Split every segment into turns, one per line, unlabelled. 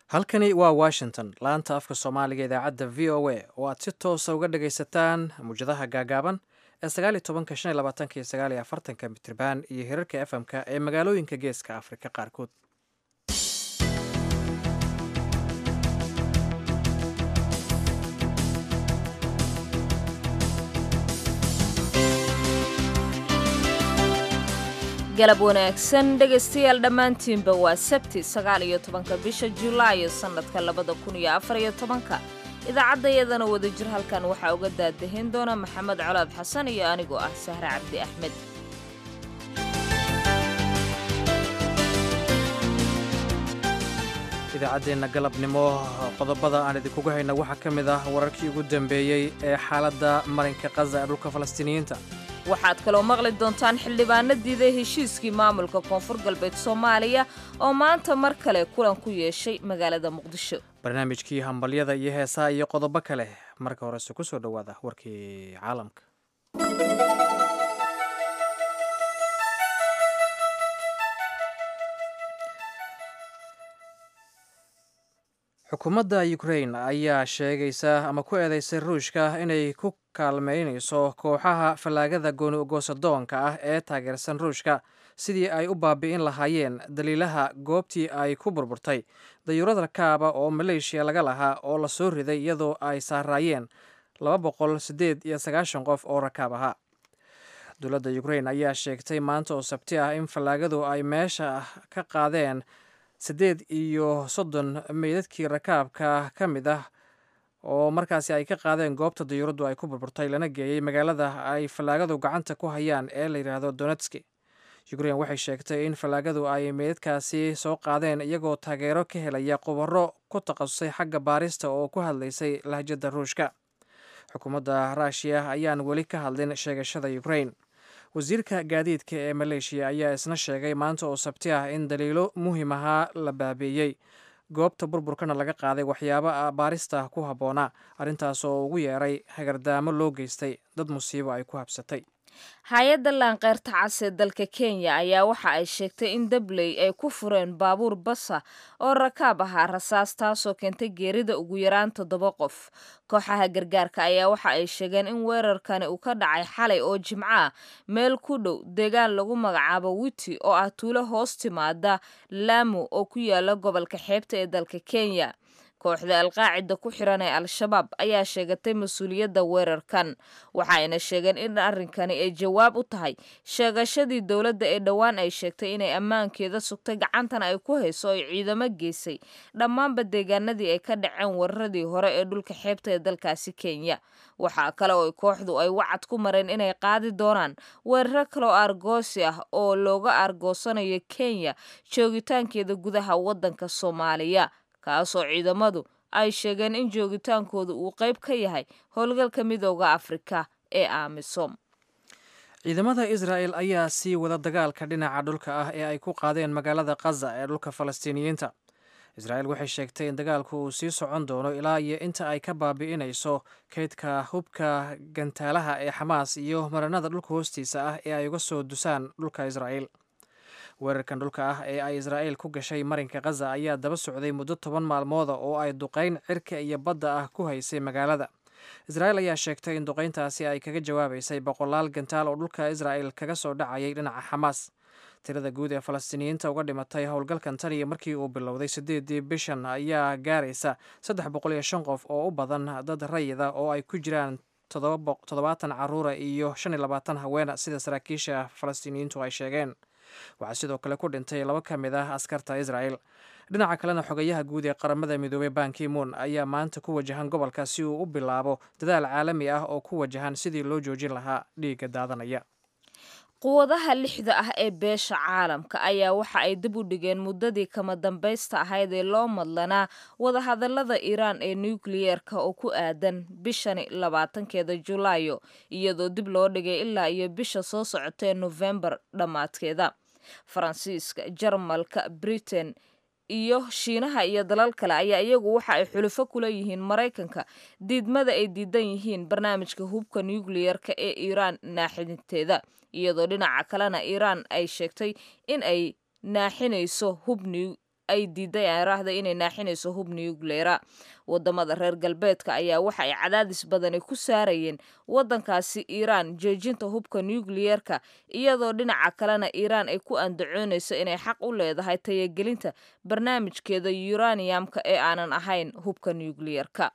halkani waa washington laanta afka soomaaliga idaacadda v o a oo aad si toosa uga dhagaysataan muwjadaha gaagaaban ee sagaaliyo tobanka shan iyo labaatanka iyo sagaaliyo afartanka mitriban iyo hirarka efm-ka ee magaalooyinka geeska afrika qaarkood
galab wanaagsan dhegaystayaal dhammaantiinba waa sabti sagaal iyo tobanka bisha julaayo sannadka labada kun iyo afar iyo tobanka idaacaddayadana wadajir halkan waxaa uga daadahin doona maxamed colaad xasan iyo anigoo ah sahre cabdi axmed
idaacaddeenna galabnimo qodobada aan idinkugu hayna waxaa ka mid ah wararkii ugu dambeeyey ee xaaladda marinka kaza ee dhulka falastiiniyiinta
waxaad kaloo maqli doontaan xildhibaano diiday heshiiskii maamulka koonfur galbeed soomaaliya oo maanta mar kale kulan ku yeeshay magaalada muqdisho
barnaamijkii hambalyada iyo heesaha iyo qodobo kale marka horese ku soo dhowaada warkii caalamka xukuumadda ukrain ayaa sheegaysa ama ku eedeysay ruushka inay ku kaalmeynayso kooxaha fallaagada gooni goosadoonka ah ee taageersan ruushka sidii ay u baabi'in lahaayeen daliilaha goobtii ay ku burburtay dayuurad rakaaba oo maleeshiya laga lahaa oo la soo riday iyadoo ay saaraayeen laba boqol siddeed iyo sagaashan qof oo rakaab ahaa dowladda ukrain ayaa sheegtay maanta oo sabti ah in fallaagadu ay meesha ka qaadeen siddeed iyo soddon meydadkii rakaabka ka mid ah oo markaasi ay ka qaadeen goobta dayuuraddu ay ku burburtay lana geeyey magaalada ay fallaagadu gacanta ku hayaan ee la yidhaahdo donetski ukrain waxay sheegtay in fallaagadu ay meydadkaasi soo qaadeen iyagoo taageero ka helaya qubaro ku takhasusay xagga baarista oo ku hadlaysay lahjadda ruushka xukuumadda ruushiya ayaan weli ka hadlin sheegashada ukrain wasiirka gaadiidka ee maleeshiya ayaa isna sheegay maanta oo sabti ah in daliilo muhiim ahaa la baabeeyey goobta burburkana laga qaaday waxyaabo baarista ku habboonaa arrintaas oo ugu yeeray hagardaamo loo geystay dad musiibo ay ku habsatay
hay-adda laanqeyrta cas ee dalka kenya ayaa waxa ay sheegtay in dabley ay ku fureen baabuur basa oo rakaab ahaa rasaas taasoo keentay geerida ugu yaraan toddoba qof kooxaha gargaarka ayaa waxa ay sheegeen in weerarkani uu ka dhacay xalay oo jimco ah meel ku dhow deegaan lagu magacaabo witi oo ah tuulo hoos timaada laamu oo ku yaala gobolka xeebta ee dalka kenya kooxda alqaacida ku xiran ee al-shabaab ayaa sheegatay mas-uuliyadda weerarkan waxaayna sheegeen in arrinkani ay jawaab u tahay sheegashadii dowladda ee dhowaan ay sheegtay inay ammaankeeda sugtay gacantana ay ku hayso ay ciidamo geysay dhammaanba deegaanadii ay ka dhaceen weeraradii hore ee dhulka xeebta ee dalkaasi kenya waxaa kale oo kooxdu ay wacad ku mareen inay qaadi doonaan weeraro kaleoo argoosi ah oo looga argoosanayo kenya joogitaankeeda gudaha waddanka soomaaliya kaasoo ciidamadu ay sheegeen in joogitaankooda uu qayb ka yahay howlgalka midooda afrika ee amisom
ciidamada israa'el ayaa sii wada dagaalka dhinaca dhulka ah ee ay ku qaadeen magaalada kaza ee dhulka falastiiniyiinta israa'el waxay sheegtay in dagaalku uu sii socon doono ilaa iyo inta ay ka baabi'inayso kaydka hubka gantaalaha ee xamaas iyo maranada dhulka hoostiisa ah ee ay uga soo dusaan dhulka israa'el weerarkan dhulka ah ee ay israa'il ku gashay marinka khaza ayaa daba socday muddo toban maalmooda oo ay duqayn cirka iyo badda ah ku haysay magaalada israa'il ayaa sheegtay in duqayntaasi ay kaga jawaabaysay boqolaal gantaal oo dhulka israa'il kaga soo dhacayay dhinaca xamaas tirada guud ee falastiiniyiinta uga dhimatay howlgalkan tan iyo markii uu bilowday siddeedii bishan ayaa gaaraysa saddex boqol iyo shan qof oo u badan dad rayida oo ay ku jiraan toddobaatan caruura iyo shan iyo labaatan haweena sida saraakiisha falastiiniyiintu ay sheegeen waxaa sidoo kale ku dhintay laba ka mid ah askarta israa'el dhinaca kalena xogayaha guud ee qaramada midoobey bankimoon ayaa maanta ku wajahan gobolka si uu u bilaabo dadaal caalami ah oo ku wajahan sidii loo joojin lahaa dhiigga daadanaya
quwadaha lixda ah ee beesha caalamka ayaa waxa ay dib u dhigeen muddadii kama dambaysta ahayd ee loo madlanaa wadahadalada iiraan ee nukliyeerka oo ku aadan bishani labaatankeeda julaayo iyadoo dib loo dhigay ilaa iyo bisha soo socotee nofembar dhammaadkeeda faransiiska jarmalka britain iyo shiinaha iyo dalal kale ayaa iyagu waxa ay xulufo kula yihiin maraykanka diidmada ay diidan yihiin barnaamijka hubka nukliyerka ee iiraan naaxinteeda iyadoo dhinaca kalena iiraan ay sheegtay in ay naaxinayso hub ay diiday aaraahda inay naaxinayso hub nucleera wadamada reer galbeedka ayaa waxa ay cadaadis badani ku saarayeen wadankaasi iiraan joojinta hubka nucleerka iyadoo dhinaca kalena iiraan ay ku andacoonayso inay xaq u leedahay tayagelinta barnaamijkeeda yuraniyamka ee aanan ahayn hubka nucleerka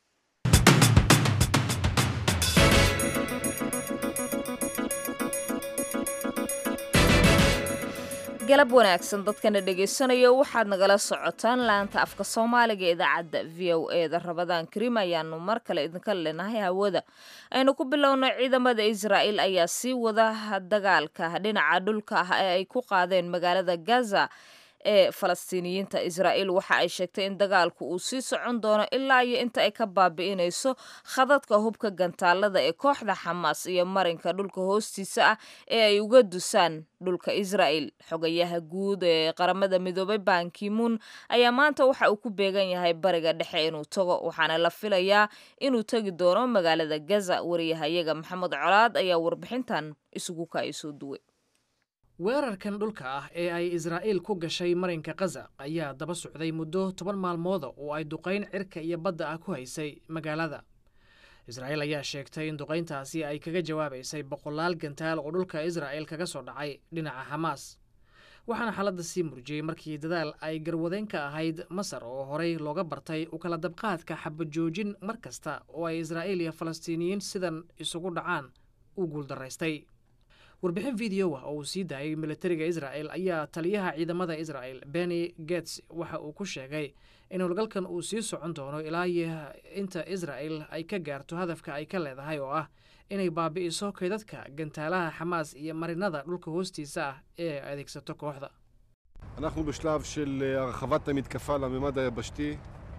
galab wanaagsan dadkana dhegaysanaya waxaad nagala socotaan laanta afka soomaaliga ee idaacadda v o e da rabadaan karim ayaanu mar kale idinka leenahay hawada aynu ku bilowno ciidamada israa'il ayaa sii wada dagaalka dhinaca dhulka ah ee ay ku qaadeen magaalada gaza ee falastiiniyiinta israa'iil waxa ay sheegtay in dagaalku uu sii socon doono ilaa iyo inta ay ka baabi'inayso khadadka hubka gantaalada ee kooxda xamaas iyo marinka dhulka hoostiisa ah ee ay uga dusaan dhulka israa'il xogayaha guud ee qaramada midoobay bankimuun ayaa maanta waxa uu ku beegan yahay bariga dhexe inuu tago waxaana la filayaa inuu tegi doono magaalada gaza wariyahayaga maxamed colaad ayaa warbixintan isugu kaayisoo duway
weerarkan dhulka ah ee ay israa'iil ku gashay marinka kaza ayaa daba socday muddo toban maalmooda oo ay duqayn cirka iyo badda ah ku haysay magaalada israa'iil ayaa sheegtay in duqayntaasi ay kaga jawaabaysay boqolaal gantaal oo dhulka israa'il kaga soo dhacay dhinaca xamaas waxaana xaaladda sii murjiyey markii dadaal ay garwadeyn ka ahayd masar oo horey looga bartay u kala dabqaadka xabajoojin mar kasta oo ay israa'iil iyo falastiiniyiin sidan isugu dhacaan u guuldaraystay warbixin video ah oo uu sii daayay militariga israa'el ayaa taliyaha ciidamada israa'el benny gets waxa uu ku sheegay in howlgalkan uu sii socon doono ilaa iyo inta israa'el ay ka gaarto hadafka ay ka leedahay oo ah inay baabi'iso kaydadka gantaalaha xamaas iyo marinada dhulka hoostiisa ah ee ay adeegsato kooxda
אנחנו בשלב של הרחבת המתקפה לממד היבשתי,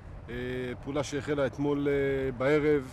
פעולה שהחלה אתמול בערב.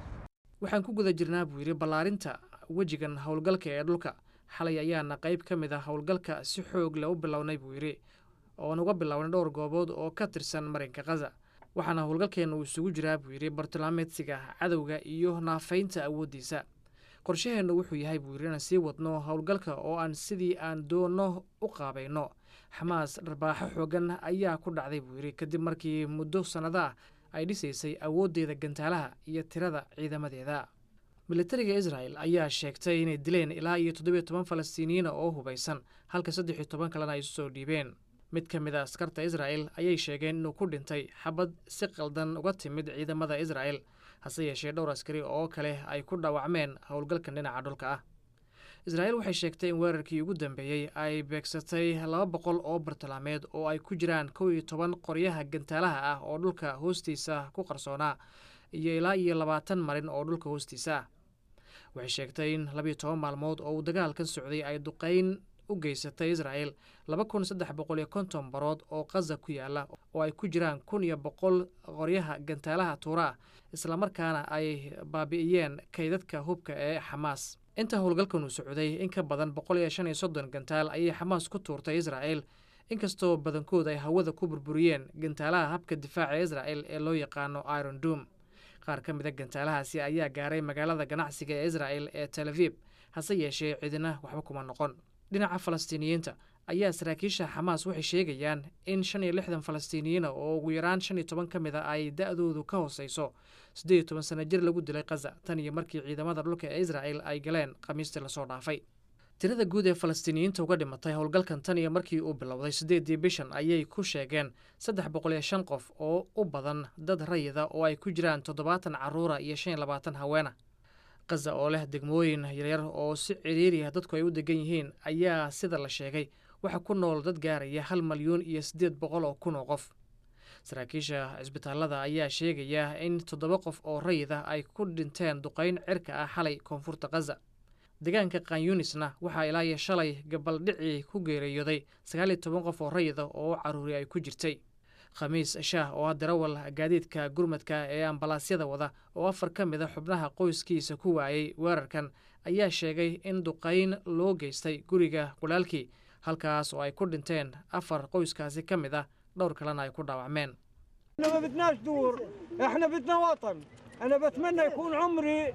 waxaan ku guda jirnaa buu yidhi ballaarinta wejigan howlgalka ee dhulka xalay ayaana qayb ka mid ah howlgalka si xoog leh u bilownay buu yidhi oon uga bilownay dhowr goobood oo ka tirsan marinka khaza waxaana howlgalkeenna uu isugu jiraa buu yidhi bartilmaameedsiga cadowga iyo naafaynta awooddiisa qorshaheennu wuxuu yahay buu yidhi inaan sii wadno howlgalka oo aan sidii aan doonno u qaabayno xamaas dharbaaxo xoogan ayaa ku dhacday buu yidhi kadib markii muddo sannado ah ay dhisaysay awooddeeda gantaalaha iyo tirada ciidamadeeda militariga israa'el ayaa sheegtay inay dileen ilaa iyo toddobiyo toban falastiiniyiina oo hubaysan halka saddex iyo toban kalena ay isu soo dhiibeen mid ka mid a askarta israa'el ayay sheegeen inuu ku dhintay xabad si qaldan uga timid ciidamada israa'el hase yeeshee dhowr askari oo kale ay ku dhaawacmeen howlgalkan dhinaca dhulka ah israa'el waxay sheegtay in weerarkii ugu dambeeyey ay beegsatay laba boqol oo bartilmaameed oo ay ku jiraan kow iyo toban qoryaha gantaalaha ah oo dhulka hoostiisa ku qarsoonaa iyo ilaa iyo labaatan marin oo dhulka hoostiisa ah waxay sheegtay in labiyo toban maalmood oo uu dagaalkan socday ay duqayn u geysatay israa'el laba kun saddex boqol iyo konton barood oo khaza ku yaala oo ay ku jiraan kun iyo boqol qoryaha gantaalaha tuura ah islamarkaana ay baabi'iyeen kaydadka hubka ee xamaas inta howlgalkan uu socday in ka badan boqol iyo shan iyo soddon gantaal ayay xamaas ku tuurtay israa'el inkastoo badankood ay hawada ku burburiyeen gantaalaha habka difaaca israa'el ee loo yaqaano iron doom qaar ka mid a gantaalahaasi ayaa gaaray magaalada ganacsiga ee israa'el ee tel aviib hase yeeshee cidina waxba kuma noqon dhinaca falastiiniyiinta ayaa saraakiisha xamaas waxay sheegayaan in shan iyo lixdan falastiiniyiina oo ugu yaraan shan iyo toban ka mid a ay da-doodu ka hooseyso siddeed iyo toban sana jir lagu dilay khaza tan iyo markii ciidamada dhulka ee israa'el ay galeen khamiistii lasoo dhaafay tirada guud ee falastiiniyiinta uga dhimatay howlgalkan tan iyo markii uu bilowday siddeedii bishan ayay ku sheegeen saddex boqol iyo shan qof oo u badan dad rayida oo ay ku jiraan toddobaatan carruura iyo shan iyo labaatan haweena khaza oo leh degmooyin yaryar oo si ciriiriah dadku ay u degan yihiin ayaa sida la sheegay waxaa ku nool dad gaaraya hal malyuun iyo siddeed boqol oo kun oo qof saraakiisha cisbitaallada ayaa sheegaya in toddoba qof oo rayid ah ay ku dhinteen duqayn cirka ah xalay koonfurta khaza deegaanka kanyunisna waxaa ilaa iyo shalay gabaldhicii ku geeriyooday sagaal iyo toban qof oo rayid ah oo caruuri ay ku jirtay khamiis shaah oo ah darawal gaadiidka gurmadka ee ambalaasyada wada oo afar ka mid a xubnaha qoyskiisa ku waayey weerarkan ayaa sheegay in duqayn loo geystay guriga walaalkii halkaas oo ay ku dhinteen afar qoyskaasi ka mid ah dhowr kalena ay ku dhaawacmeen
احنا ما بدناش دور احنا بدنا وطن انا بتمنى يكون عمري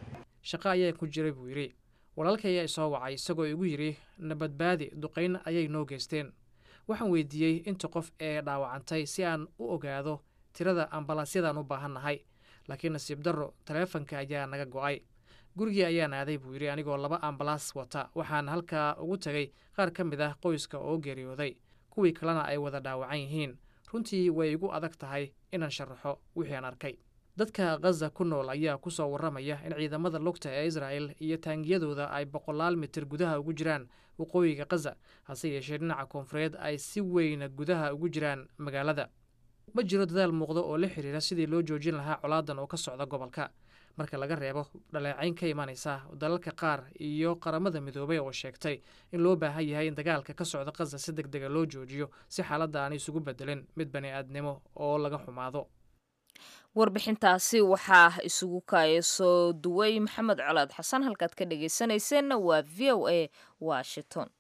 shaqo ayaa ku jiray buu yidhi walaalkay ayaa isoo wacay isagoo igu yidhi nabadbaadi duqayn ayay noo geysteen waxaan weydiiyey inta qof ee dhaawacantay si aan u ogaado tirada ambalaasyadaan u baahannahay laakiin nasiib darro taleefanka ayaa naga go'ay gurigii ayaan aaday buu yidhi anigoo laba ambalaas wata waxaan halkaa ugu tegay qaar ka mid ah qoyska oo geeriyooday kuwii kalena ay wada dhaawacan yihiin runtii way igu adag tahay inaan sharaxo wixii aan arkay dadka khaza ku nool ayaa ku soo warramaya in ciidamada lugta ee israa'el iyo taangiyadooda ay boqolaal mitir gudaha ugu jiraan waqooyiga khaza hase yeeshee dhinaca koonfureed ay si weyna gudaha ugu jiraan magaalada ma jiro dadaal muuqda oo la xiriira sidii loo joojin lahaa colaadan oo ka socda gobolka marka laga reebo dhaleecayn ka imanaysa dalalka qaar iyo qaramada midoobay oo sheegtay in loo baahan yahay in dagaalka ka socda khaza si deg dega loo joojiyo si xaaladda aan isugu bedelin mid bani aadnimo oo laga xumaado
warbixintaasi waxaa isugu kaaya soo duway maxamed colaad xasan halkaad ka dhegaysanayseena waa v o a washington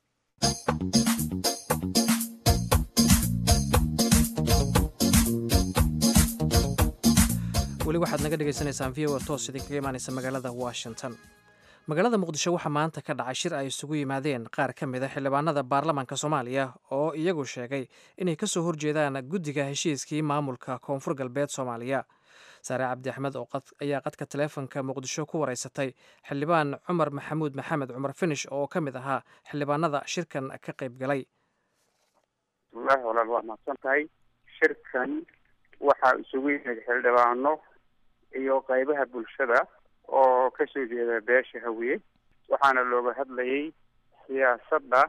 weli waxaad naga dhagaysanaysaan v o a toos idinkaga imaanaysa magaalada washington magaalada muqdisho waxaa maanta ka dhacay shir ay isugu yimaadeen qaar ka mid a xildhibaanada baarlamaanka soomaaliya oo iyagu sheegay inay ka soo horjeedaan guddiga heshiiskii maamulka koonfur galbeed soomaaliya saare cabdi axmed oo ayaa qadka taleefonka muqdisho ku wareysatay xildhibaan cumar maxamuud maxamed cumar finish oo ka mid ahaa xildhibaanada shirkan ka qayb galay
bismillahi walaal waa mahadsan tahay shirkan waxaa isugu yimid xildhibaano iyo qaybaha bulshada oo kasoo jeeda beesha hawiye waxaana looga hadlayay siyaasadda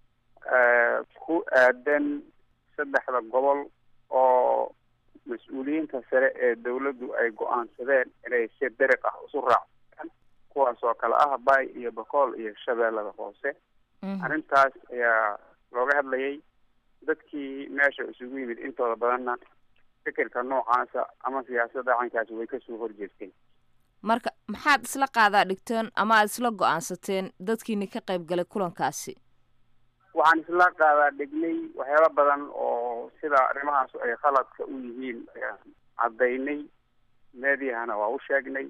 ku aadan saddexda gobol oo mas-uuliyiinta sare ee dawladdu ay go-aansadeen inay si dariq ah isu raacsan kuwaas oo kale ah bay iyo bakool iyo shabeellada hoose arrintaas ayaa looga hadlayay dadkii meesha isugu yimid intooda badanna fikirka noocaasa ama siyaasadda caynkaasi way kasoo horjeesteen
marka maxaad isla qaadaa dhigteen ama aada isla go-aansateen dadkiini ka qayb galay kulankaasi
waxaan isla qaadaa dhignay waxyaaba badan oo sida arrimahaas ay khaladka u yihiin ayaan caddaynay meediyahana waa u sheegnay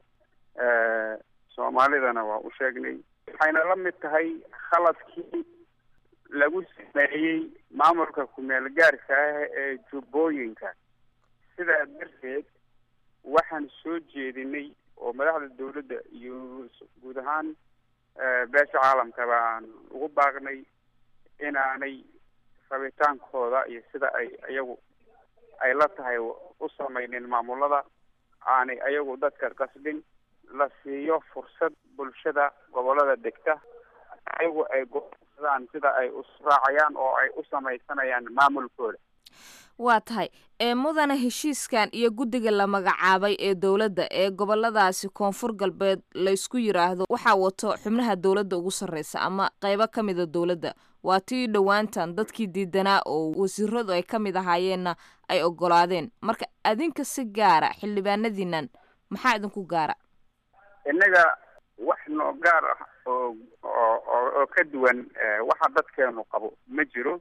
soomaalidana waa u sheegnay waxayna la mid tahay khaladkii lagu sameeyey maamulka kumeel gaarka ah ee jubbooyinka sidaa darteed waxaan soo jeedinay oo madaxda dawladda iyo guud ahaan beesha caalamkaba aan ugu baaqnay inaanay rabitaankooda iyo sida ay iyagu ay la tahay u samaynin maamulada aanay ayagu dadka qasbin la siiyo fursad bulshada gobolada degta ayagu ay gosadaan sida ay usraacayaan oo ay u samaysanayaan maamulkooda
waa tahay ee mudana heshiiskan iyo guddiga la magacaabay ee dowladda ee goboladaasi koonfur galbeed laysku yiraahdo waxaa wato xubnaha dowladda ugu sarreysa ama qeybo ka mida dowladda waa tii dhowaantan dadkii diidanaa oo wasiiradu ay ka mid ahaayeenna ay ogolaadeen marka adinka si gaara xildhibaanadiinan maxaa idinku gaara
innaga wax noo gaar ah oo oo oo ka duwan waxa dadkeenu qabo ma jiro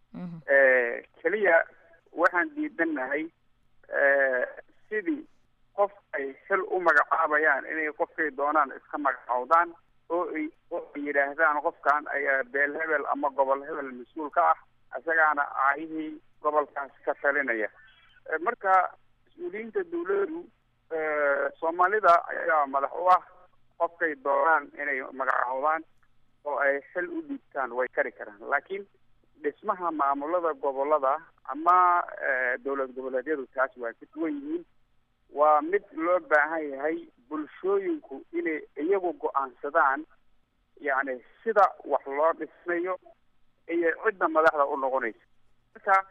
keliya waxaan diidanahay sidii qof ay xil u magacaabayaan inay qofkay doonaan iska magacoodaan oo ay oo ay yidhaahdaan qofkan ayaa beel hebel ama gobol hebel mas-uul ka ah isagaana aayihii gobolkaas ka talinaya marka mas-uuliyiinta dawladdu soomaalida ayaa madax u ah qofkay doonaan inay magacoodaan oo ay xil u dhiibtaan way kari karaan laakiin dhismaha maamulada gobolada ama dowlad goboleedyadu taas waa ka duwan yihiin waa mid loo baahan yahay bulshooyinku inay iyagu go-aansadaan yacni sida wax loo dhismayo iyo cidda madaxda u noqonaysa marka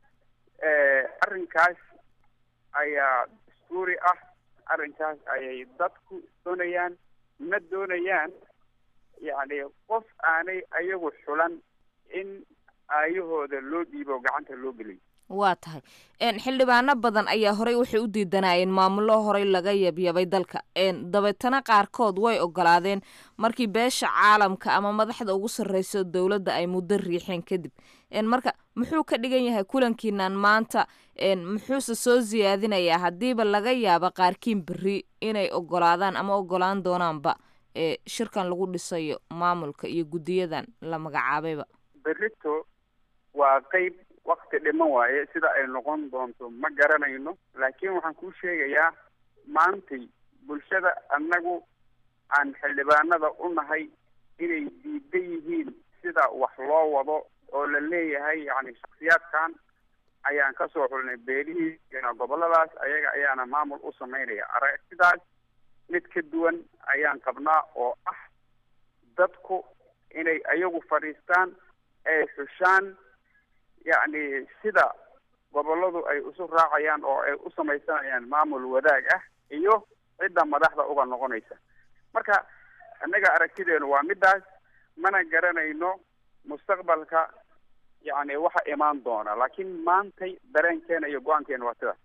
arrinkaas ayaa dastuuri ah arrinkaas ayay dadku doonayaan ma doonayaan yacni qof aanay ayagu xulan in aayahooda loo dhiibo gacanta loo geliyo
waa tahay xildhibaano badan ayaa horey waxay u diidanaayeen maamullo horey laga yabyabay dalka dabeetana qaarkood way ogolaadeen markii beesha caalamka ama madaxda ugu sarreysa dowladda ay muddo riixeen kadib marka muxuu ka dhigan yahay kulankiinan maanta muxuuse soo siyaadinayaa haddiiba laga yaabo qaarkiin berri inay ogolaadaan ama ogolaan doonaanba ee shirkan lagu dhisayo maamulka iyo guddiyadan la magacaabayba
berrito waa qeyb wakti dhiman waaye sida ay noqon doonto ma garanayno laakiin waxaan kuu sheegayaa maantay bulshada annagu aan xildhibaanada u nahay inay diidan yihiin sida wax loo wado oo la leeyahay yacni shaksiyaadkan ayaan kasoo xulnay beelihii goboladaas ayaga ayaana maamul u samaynaya aragtidaas mid ka duwan ayaan qabnaa oo ah dadku inay ayagu fadhiistaan ay xushaan yacni sida goboladu ay isu raacayaan oo ay u samaysanayaan maamul wadaag ah iyo cidda madaxda uga noqonaysa marka annaga aragtideenu waa midaas mana garanayno mustaqbalka yacni waxa imaan doona laakiin maantay dareenkeena iyo go-aankeena waa sidaas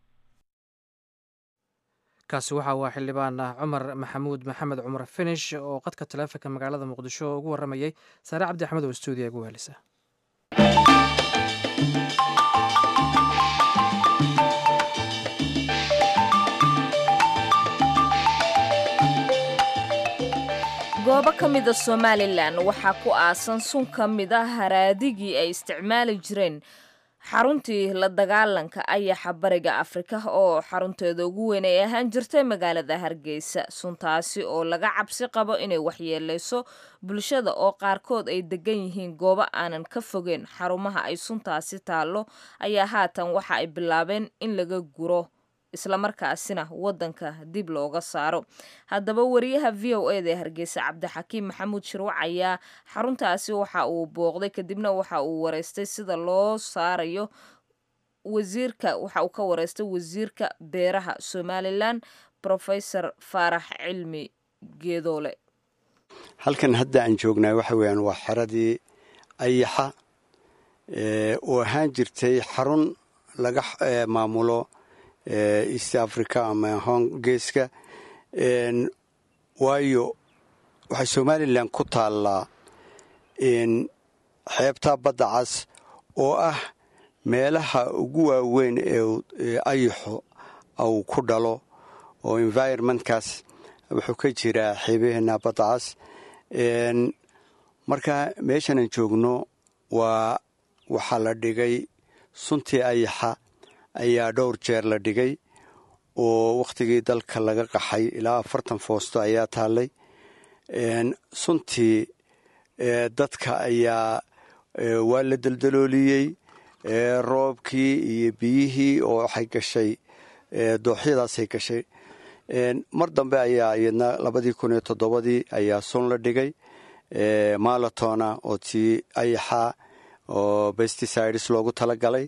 kaasi waxa waa xildhibaan cumar maxamuud maxamed cumar finish oo qadka taleefonka magaalada muqdisho ugu waramayey saare cabdi axmed oo stuudiya ugu wehelisa
goobo ka mida somalilan waxaa ku aasan sun ka mid a haraadigii ay isticmaali jireen xaruntii la dagaalanka ayaxa bariga afrika oo xarunteeda ugu weyn ay ahaan jirtay magaalada hargeysa suntaasi oo laga cabsi qabo inay waxyeeleyso bulshada oo qaarkood ay degan yihiin goobo aanan ka fogeen xarumaha ay suntaasi taallo ayaa haatan waxa ay bilaabeen in laga guro islamarkaasina wadanka dib looga saaro haddaba wariyaha v o eda ee hargeysa cabdixakiim maxamuud shirwac ayaa xaruntaasi waxa uu booqday kadibna waxa uu wareystay sida loo saarayo wasiirka waxa uu ka wareystay wasiirka beeraha somalilan profesor faarax cilmi geedoole
halkan hadda aan joognaa waxa weeyaan waa xeradii ayaxa oo ahaan jirtay xarun laga maamulo east africa ama hong geeska waayo waxay somalilan ku taallaa xeebta badda cas oo ah meelaha ugu waaweyn ee ayaxo uu ku dhalo oo environmentkaas wuxuu ka jiraa xeebaheena badda cas marka meeshanan joogno waa waxaa la dhigay suntii ayaxa ayaa dhowr jeer la dhigay oo wakhtigii dalka laga qaxay ilaa afartan foosto ayaa taallay suntii dadka ayaa waa la deldalooliyey roobkii iyo biyihii oo waxay gashay dooxyadaasay gashay mar dambe ayaa iyadna labadii kun iyo toddobadii ayaa sun la dhigay malatona oo tii ayaxa oo besticides loogu talagalay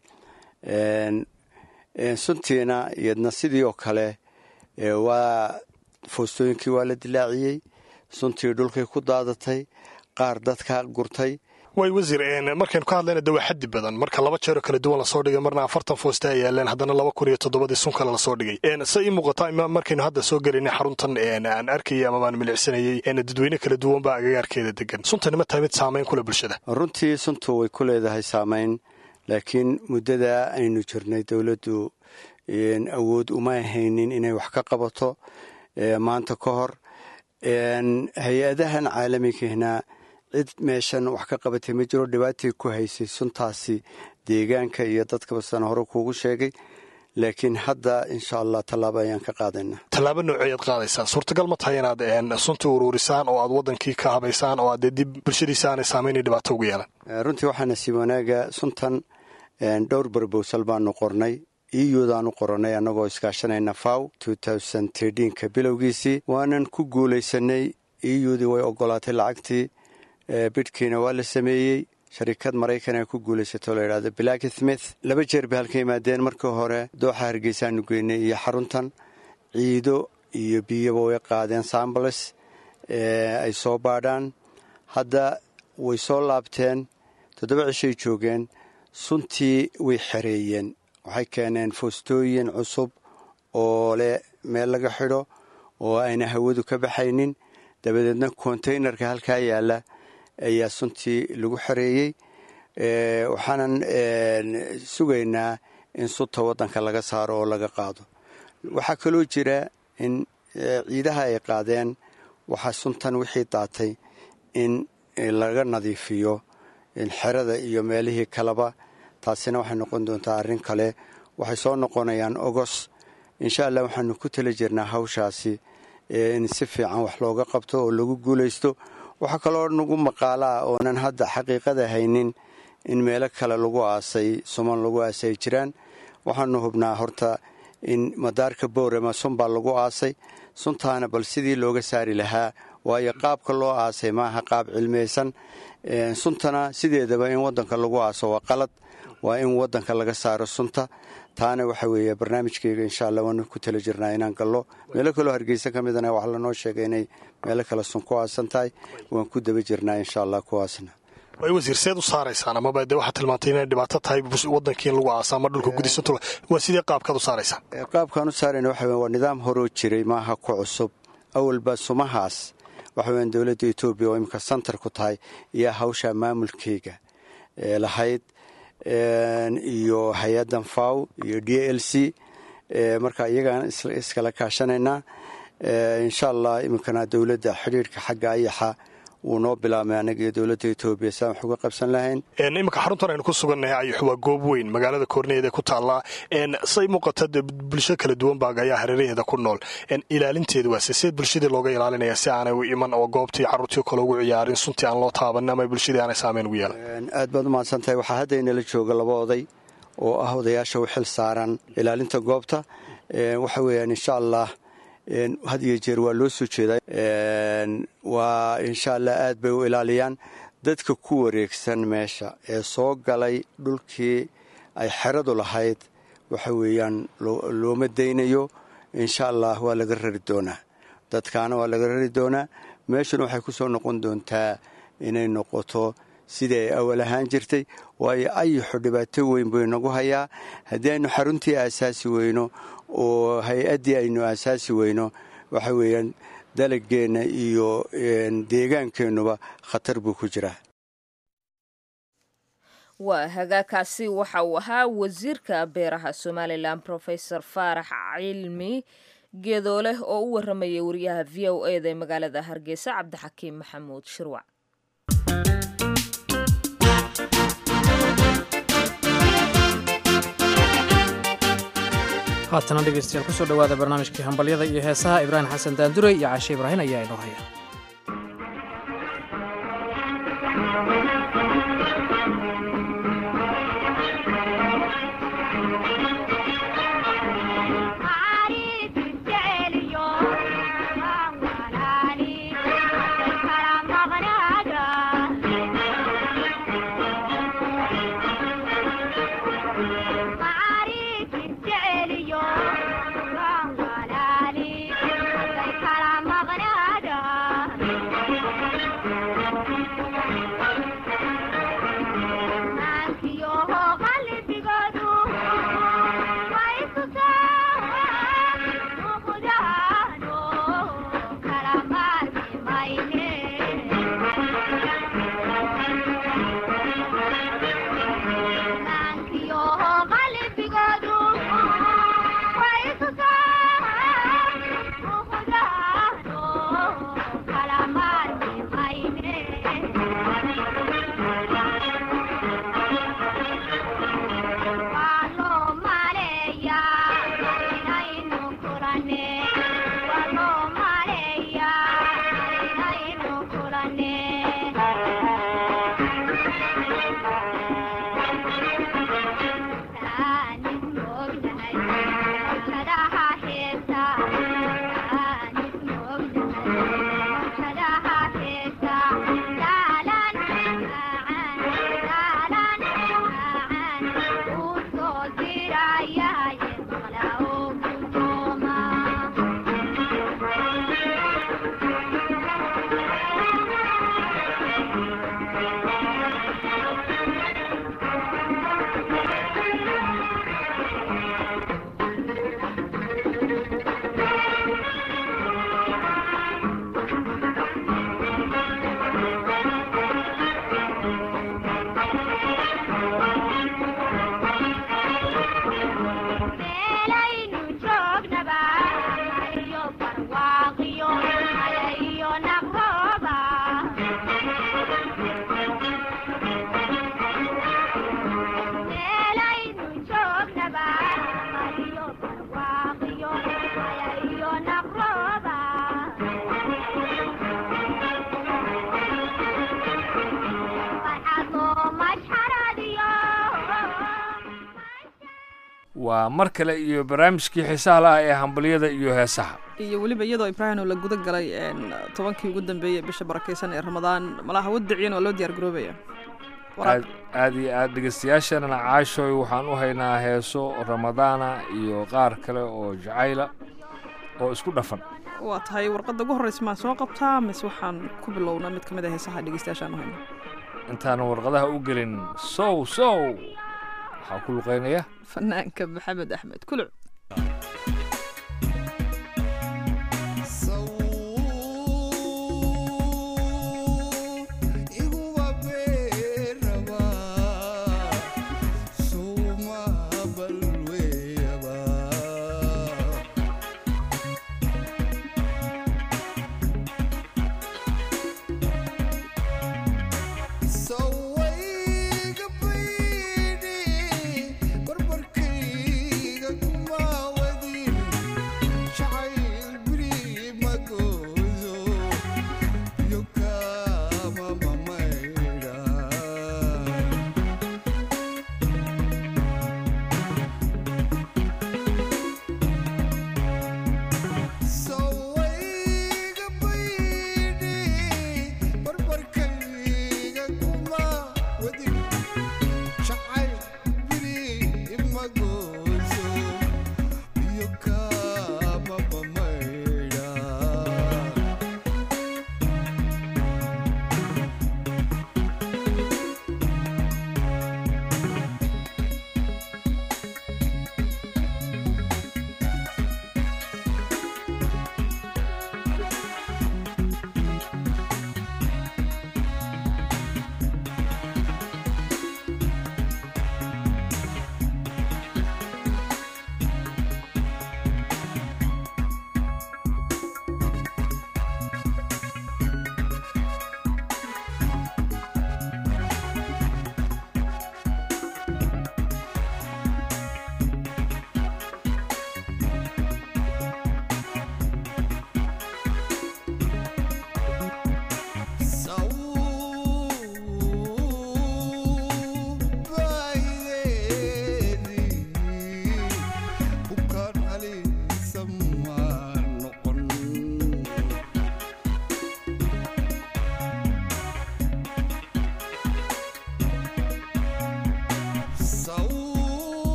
suntiina iyadna sidii oo kale waa foostooyinkii waa la dilaaciyey suntii dhulkay ku daadatay qaar dadka gurtay
way wasiir markaynu ka hadlayna de waa xaddi badan marka laba jeeroo kala duwan lasoo dhigay marna afartan foosta ay yaaleen haddana laba kun iyo toddobadii sun kale lasoo dhigay se ii muuqata markaynu hadda soo gelayna xaruntan aan arkayay ama baan milicsanayey dadweyne kala duwan baa agagaarkeeda degan suntani ma tahay mid saamayn kule bulshada
runtii suntu way ku leedahay saamayn laakiin muddada aynu jirnay dowladdu awood uma ahaynin inay wax ka qabato maanta ka hor hay-adahan caalamigahna cid meeshan wax ka qabatay ma jiro dhibaatay ku haysay suntaasi deegaanka iyo dadkaba sana hore kuugu sheegay laakiin hadda insha allah tallaabo ayaan ka qaadaynaa
tallaabo nooceeyaad qaadaysaa suurtagal ma tahay inaad sunta uruurisaan oo aad wadankii ka habaysaan oo aad dee dib bulshadiisa aanay saamaynay dhibaato ugu yeelan
runtii waxaa nasiib wanaaga suntan dhowr barbowsal baanu qornay iyudaanu qoranay annagoo iskaashanayna faw ka bilowgiisii waanan ku guulaysanay iyudii way ogolaatay lacagtii bidhkiina waa la sameeyey sharikad maraykan ee ku guulaysato la yidhahdo black smith laba jeer bay halka yimaadeen markii hore dooxa hargeysaanu geynay iyo xaruntan ciido iyo biyaba way qaadeen sambles ay soo baadhaan hadda way soo laabteen toddoba cishay joogeen suntii way xereeyeen waxay keeneen foostooyin cusub oo leh meel laga xidho oo ayna hawadu ka baxaynin dabadeedna kontaynarka halkaa yaalla ayaa suntii lagu xereeyey waxaanan sugaynaa in sunta waddanka laga saaro oo laga qaado waxaa kaloo jira in ciidaha ay qaadeen waxaa suntan wixii daatay in laga nadiifiyo xerada iyo meelihii kaleba taasina waxay noqon doontaa arrin kale waxay soo noqonayaan ogos insha allah waxaanu ku tala jirnaa hawshaasi in si fiican wax looga qabto oo lagu guulaysto waxaa kaloo nagu maqaalaa oonan hadda xaqiiqada haynin in meelo kale lagu aasay suman lagu aasay ay jiraan waxaanu hubnaa horta in madaarka boorama sun baa lagu aasay suntaana bal sidii looga saari lahaa waayo qaabka loo aasay maaha qaab cilmiyeysan suntana sideedaba in wadanka lagu aaso waa qalad waa in wadanka laga saaro sunta taana waxa weeye barnaamijkeyga insha allah waanu ku tala jirnaa inaan gallo meelo kaloo hargeysa ka midana waxaa lanoo sheegay inay meelo kale sun ku aasan tahay waan ku daba jirnaa insha allah kuwaasna
way wasiir seed u saaraysaan amaba dee waxaad tilmaantay inay dhibaato tahay wadankii in lagu aasa ama dhulka gudiisa tula waa sidee qaabkaad u saaraysaan
qaabkaan u saarayna waxa weye waa nidaam horoo jiray maaha ku cusub awalba sumahaas waxa weyan dowladda etoobiya oo imika santar ku tahay iyo hawsha maamulkeyga ee lahayd iyo hay-addan faw iyo d l c marka iyagaan iskala kaashanaynaa insha allah iminkana dowladda xidhiirhka xagga ayaxa wuu noo bilaabmay anaga iyo dowladda etoobiya si aan wax uga qabsan lahayn
iminka xaruntan aynu ku sugannahay ayux waa goob weyn magaalada koorneeda ku taallaa say muuqata de bulsho kala duwan baa ayaa hareeraheeda ku nool ilaalinteedu waase seed bulshadii looga ilaalinaya si aanay u iman oo goobtii carruurtii kale ugu ciyaarin suntii aan loo taabanin ama bulshadii aanay saameyn ugu yeelan
aad baad umahadsan tahay waxaa hadda inala jooga laba oday oo ah odayaasha u xil saaran ilaalinta goobta waxa weeyaan insha allah had iyo jeer waa loo soo jeedaa waa insha allah aad bay u ilaaliyaan dadka ku wareegsan meesha ee soo galay dhulkii ay xeradu lahayd waxa weeyaan looma daynayo insha allah waa laga rari doonaa dadkaana waa laga rari doonaa meeshuna waxay ku soo noqon doontaa inay noqoto sidii ay awal ahaan jirtay waayo ayixu dhibaato weyn buu inagu hayaa haddii aynu xaruntii aasaasi weyno oo hay-addii aynu aasaasi weyno waxa weeyaan dalageenna iyo deegaankeennuba khatar buu ku jiraa
waa hagaakaasi waxa uu ahaa wasiirka beeraha somalilan rofesor faarax cilmi geedooleh oo u waramayay wariyaha v o eda ee magaalada hargeysa cabdixakiim maxamuud shirwac
haatana dhegeystayaal kusoo dhowaada barnaamijkii hambalyada iyo heesaha ibraahim xasan daandurey iyo caashe ibraahin ayaa inoo haya
Kala magnada waa mar kale iyo barnaamijkii xiisaha laah ee hambalyada iyo heesaha
iyo weliba iyadoo ibraahim oo la guda galay tobankii ugu dambeeyey bisha barakeysan ee ramadaan malaha wadiciyan waa loo diyaar garoobaya
aad aad iyo aad dhegeystayaasheenana caashoy waxaan u haynaa heeso ramadaana iyo qaar kale oo jacayla oo isku dhafan
waa tahay warqadda ugu horreysa maan soo qabtaa mise waxaan ku bilownaa mid ka mid a heesaha dhegeystayaashaan u hayno
intaanu warqadaha u gelin sow sow waxaa ku luqeynaya
fanaanka maxamed axmed kuluc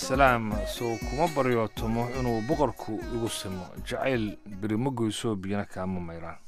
salaam sow kuma baryootomo inuu boqorku igu simo jacayl berimo goysoo biyana kaama mayraan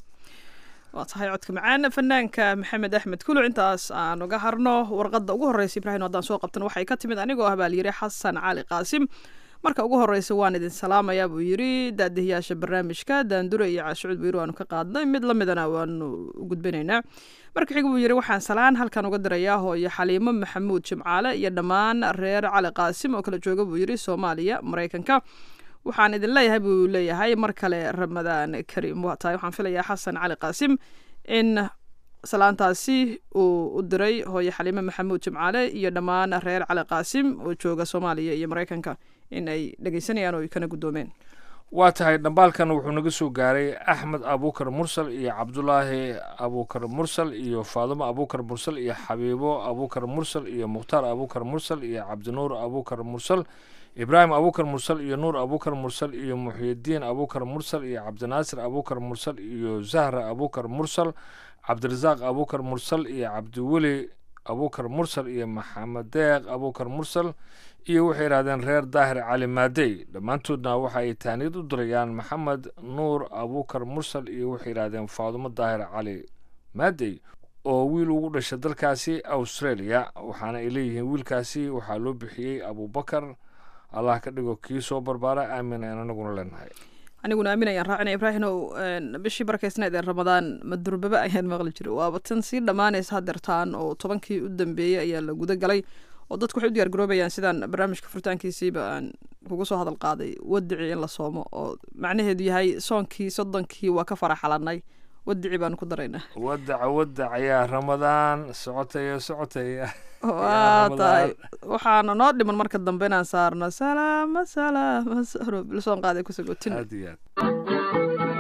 waa tahay codka macaan fanaanka maxamed axmed kuluc intaas aan uga harno warqadda ugu horreysa ibraahim haddaan soo qabtana waxay ka timid anigoo ah baa layidhi xasan cali qaasim marka ugu horreysa waan idin salaamayaa buu yidhi daadihiyaasha barnaamijka daandure iyo caashucud buyiri waanu ka qaadnay mid la midana waanu u gudbinaynaa marka xiga buu yidhi waxaan salaan halkan uga dirayaa hooyo xaliimo maxamuud jimcaale iyo dhammaan reer cali qaasim oo kala jooga buu yidhi soomaaliya maraykanka waxaan idin leeyahay buu leeyahay mar kale ramadaan kariim waa tahay waxaan filayaa xasan cali qaasim in salaantaasi uu u diray hooyo xaliime maxamuud jimcaale iyo dhammaan reer cali qaasim oo jooga soomaaliya iyo maraykanka in ay dhegeysanayaan oo ay kana guddoomeen
waa tahay dhambaalkan wuxuu naga soo gaaray axmed abuukar mursal iyo cabdulaahi abuukar mursal iyo faadumo abuukar mursal iyo xabiibo abuukar mursal iyo mukhtaar abuukar mursal iyo cabdinuur abuukar mursal ibraahim abuukar mursal iyo nuur abuukar mursal iyo muxyidiin abuukar mursal iyo cabdinaasir abuukar mursal iyo zahra abuukar mursal cabdirasaaq abuukar mursal iyo cabdiweli abuukar mursal iyo maxamed deeq abuukar mursal iyo waxay yidhahdeen reer daahir cali maadey dhammaantoodna waxa ay taaniyad u dirayaan maxamed nuur abuukar mursal iyo waxay yidhahdeen faadumo daahir cali maadey oo wiil ugu dhashay dalkaasi australia waxaana ay leeyihiin wiilkaasi waxaa loo bixiyey abubakar allah ka dhigo kii soo barbaara aamin aan anaguna leenahay
aniguna aamin ayaan raacina ibraahimow bishii barakaysnayd ee ramadaan madurbaba ayaan maqli jiray waaba tan sii dhammaanaysa hadeertaan oo tobankii u dambeeyey ayaa la guda galay oo dadku waxay u diyaar garoobayaan sidaan barnaamijka furitaankiisiiba aan kugu soo hadal qaaday wadicii in la soomo oo macnaheedu yahay soonkii soddonkii waa ka faraxalanay wadici baanu ku daraynaa
wadaca wadac ayaa ramadaan socotaya socotaya
waa tahay waxaana noo dhiman marka dambe inaan saarno salaama salaama saro bilsoon qaaday kusagotin
aad iyo aad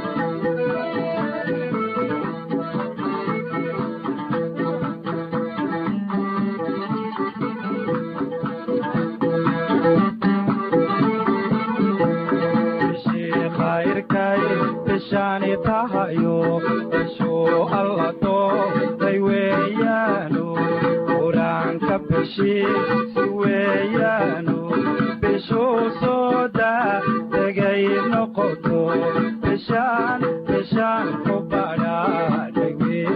bishaani tahayo bishuu alla doortay weeyaano qur-aanka bishiisi weeyaano bishuu soo daa degay noqoto bishaan bishaan ku badhaadhay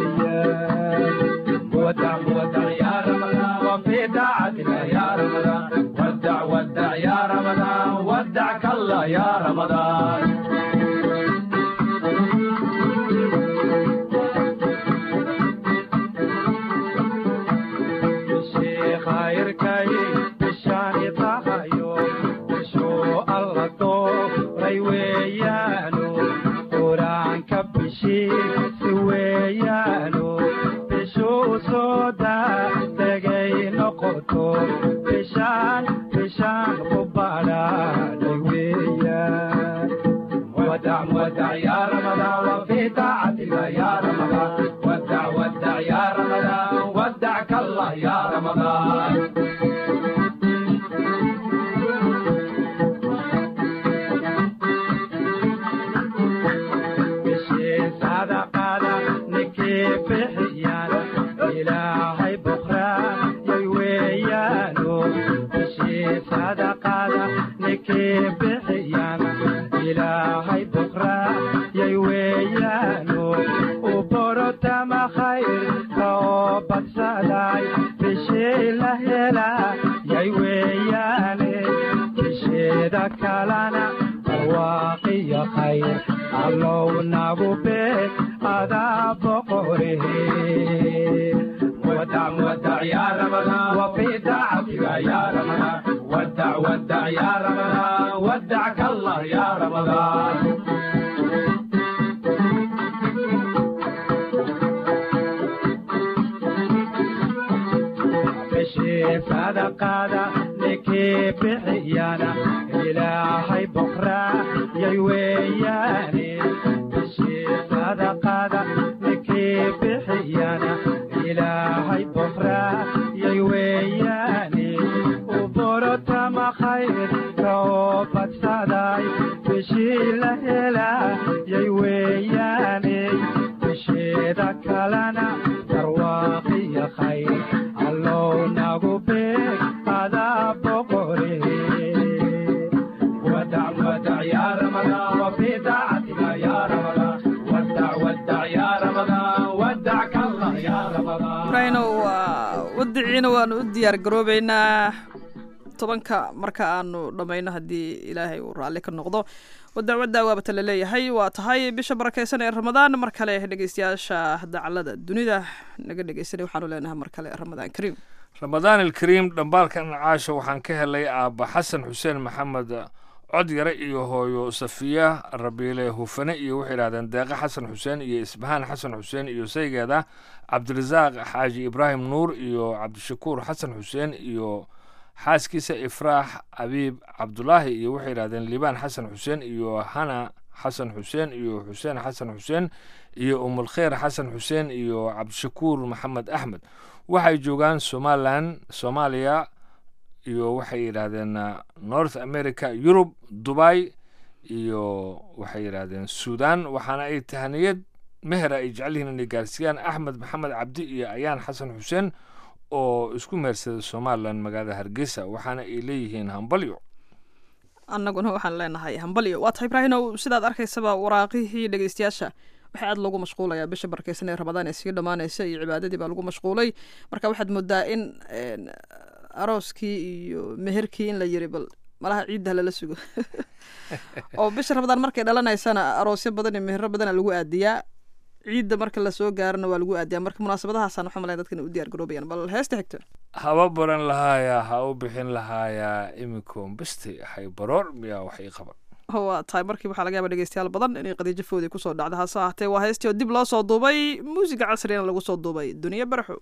weeyaan wadac wadac yaa ramadaan wa fii daacatika yaa ramadaan wadac wadac yaa ramadaan wadac kalla yaa ramadaan allow nagu beeg adaa boqore
ibraahino waa wadiciina waanu u diyaar garoobeynaa tobanka marka aanu dhammayno haddii ilaahay uu raalli ka noqdo wadacwadda waabata la leeyahay waa tahay bisha barakeysan ee ramadaan mar kale dhegeystayaasha dacalada dunida naga dhegeysanay waxaanu leenahay mar kale ramadaan kariim
ramadaan alkariim dhambaalkan caasha waxaan ka helay aabba xasan xuseen maxamed codyare iyo hooyo safiya rabiile hufane iyo waxay yidhahdeen deeqe xasan xuseen iyo isbahaan xasan xuseen iyo saygeeda cabdirasaaq xaaji ibraahim nuur iyo cabdishakuur xasan xuseen iyo xaaskiisa ifraax abiib cabdulaahi iyo waxay yidhahdeen liibaan xasan xuseen iyo hana xasan xuseen iyo xuseen xasan xuseen iyo umulkheer xasan xuseen iyo cabdishakuur maxamed axmed waxay joogaan somalilan soomaaliya iyo waxay yidhaahdeen north america yurub dubai iyo waxay yidhaahdeen suudan waxaana ay tahaniyad mehera ay jecel yihiin inay gaarsiiyaan axmed maxamed cabdi iyo ayaan xasan xuseen oo isku meersaday somalilan magaalada hargeysa waxaana ay leeyihiin hambalyo
annaguna waxaan leenahay hambalyo waa tahay ibraahinow sidaad arkaysaba waraaqihii dhegeystayaasha waxaa aad loogu mashquulayaa bisha barakeysan ee ramadaan ee sii dhammaanaysa iyo cibaadadii baa lagu mashquulay marka waxaad moodaa in arooskii iyo meherkii in la yiri bal malaha ciidda lala sugo oo bisha ramadaan markay dhalanaysana aroosyo badan iyo mehero badana lagu aadiyaa ciidda marka lasoo gaarana waa lagu aadiyaa marka munaasabadahaasaan waxaa malaya dadkan u diyaar garoobayaan bal heesta xigto
haba baran lahaayaa ha u bixin lahaayaa imikoon basti hay baroor miyaa wax ii qaban
waa tahay markii waxaa laga yaaba dhegeystayaal badan inay qadiijo foodi kusoo dhacda hase ahaatee waa heestii oo dib loo soo duubay muusiga casrigana lagu soo duubay duniya baraxo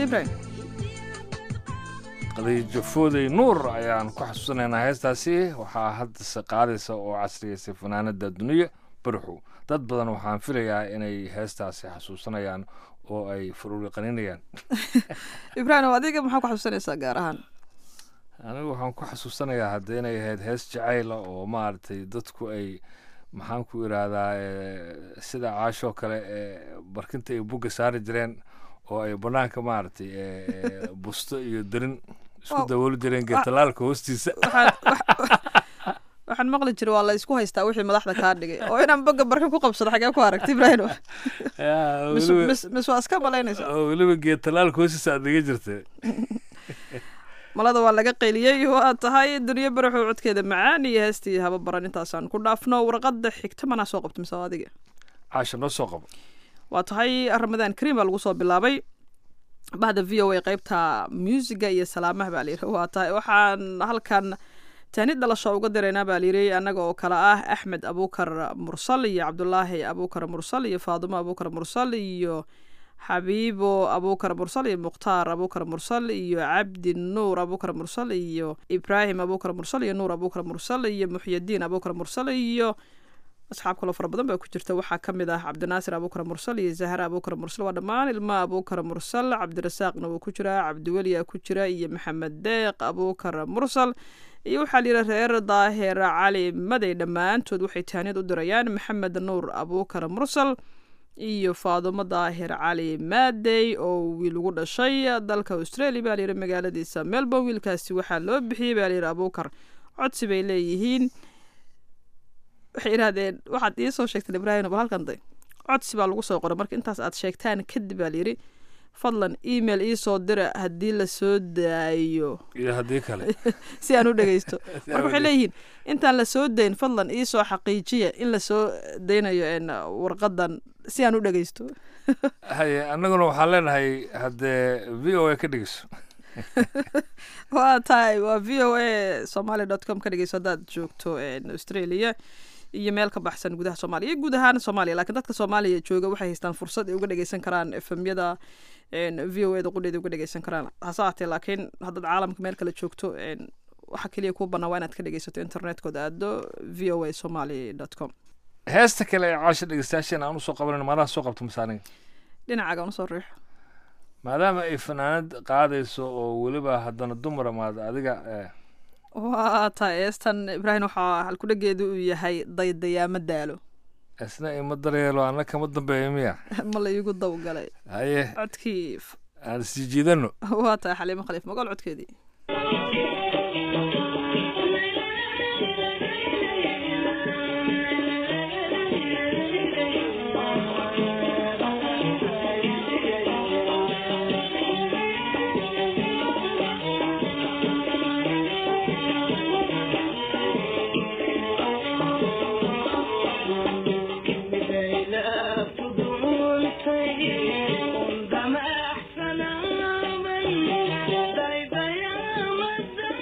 ibraahim
qadiijo foodey nuur ayaan ku xasuusanaynaa heestaasi waxaa haddase qaadaysa oo casriyaysay fanaanada duniya barxu dad badan waxaan filayaa inay heestaasi xasuusanayaan oo ay faruuri qaninayaan
ibraahim adiga maxaa ku xasuusanaysaa gaar ahaan
anigu waxaan ku xasuusanayaa hadda inay ahayd hees jacayla oo maaragtay dadku ay maxaan ku idhaahdaa eh, sida caashoo kale ee barkinta ay bugga saari jireen oo ay banaanka maaragtay eh, eh, busto iyo darin isku
Wow.
dabooli jireen geetalaalka hoostiisa
waxaan wax- waxaan maqli jiray waa la isku haystaa wixii madaxda kaa dhigay oo inaan boga barkin ku qabsado xagee ku aragta ibraahim
Yaa,
mis
weliba-
mis mis waa iska malaynaysa
oo weliba geetalaalka hoostiisa aad dhiga jirtay
malada waa laga qeyliyey waa tahay duniyo baraxow codkeeda macaan iyo heestii haba baran intaasaan ku dhaafno warqadda xigta manaa soo qabta mise waa adiga
caasha noo soo qabo
waa tahay ramadaan kariim baa lagu soo bilaabay bahda v o a qeybta muusiga iyo salaamaha baa layidhi waa tahay waxaan halkan taani dhalasho uga diraynaa baa layidhi annaga oo kale ah axmed abuukar mursal iyo cabdulaahi abuukar mursal iyo faadumo abuukar mursal iyo xabiibo abuukar mursal iyo mukhtaar abuukar mursal iyo cabdi nuur abuukar mursal iyo ibraahim abuukar mursal iyo nuur abuukar mursal iyo muxyadiin abuukar mursal iyo asxaab kaloo fara badan baa ku jirta waxaa ka mid ah cabdinaasir abuukar mursal iyo zahra abuukar mursal waa dhammaan ilma abuukar mursal cabdirasaaqna wuu ku jiraa cabdiweliya ku jira iyo maxamed deeq abuukar mursal iyo waxaa layidhi reer daahir cali maday dhammaantood waxay taaniyad u dirayaan maxamed nuur abuukar mursal iyo faadumo daahir cali maadey oo wiil ugu dhashay dalka australia baa layidhi magaaladiisa melbourne wiilkaasi waxaa loo bixiyey baa layidhi abuukar codsi bay leeyihiin waxay idhahdeen waxaad ii soo sheegteen ibraahim bal halkan day codsi baa lagu soo qoray marka intaas aad sheegtaan kadib baa layidhi fadlan email ii soo dira haddii la soo daayo
iyo haddii kale
si aan u dhegeysto
Si aan
marka
u
waxay leeyihiin intaan la soo dayn fadlan ii soo xaqiijiya in la soo daynayo een, warqadan si aan u dhegeysto
haye annaguna waxaan leenahay haddee v o a ka dhegeyso
waa tahay waa v o a somaly dot com ka dhegeyso haddaad joogto een, australia iyo meel ka baxsan gudaha soomaaliya iyo guud ahaan soomaaliya laakiin dadka soomaaliya jooga waxay haystaan fursad ay uga dhegeysan karaan efemyada v o a da qudheeda uga dhegeysan karaan hase ahaatee laakiin haddaad caalamka meel kale joogto een, waxa keliya kuu bannaan waa inaad ka dhegeysato internetkooda aado v o a somaly dot com
heesta kale ee caasha dhegeystayaasheen aan usoo qabanan maadaha soo qabto masaaniga
dhinacaaga usoo riixo
maadaama ay fanaanad qaadayso oo weliba haddana dumara maad adiga eh,
waa tahay eestan ibraahim waxaa halkudhageedu uu yahay daydayaama daalo
isna ima daryeelo anna kama dambeeyo miya
ma la iigu dawgalay
haye
codkii f-
aan sii jiidano
waa tahay xaliimo khaliif magool codkeedii
عندما أحسن من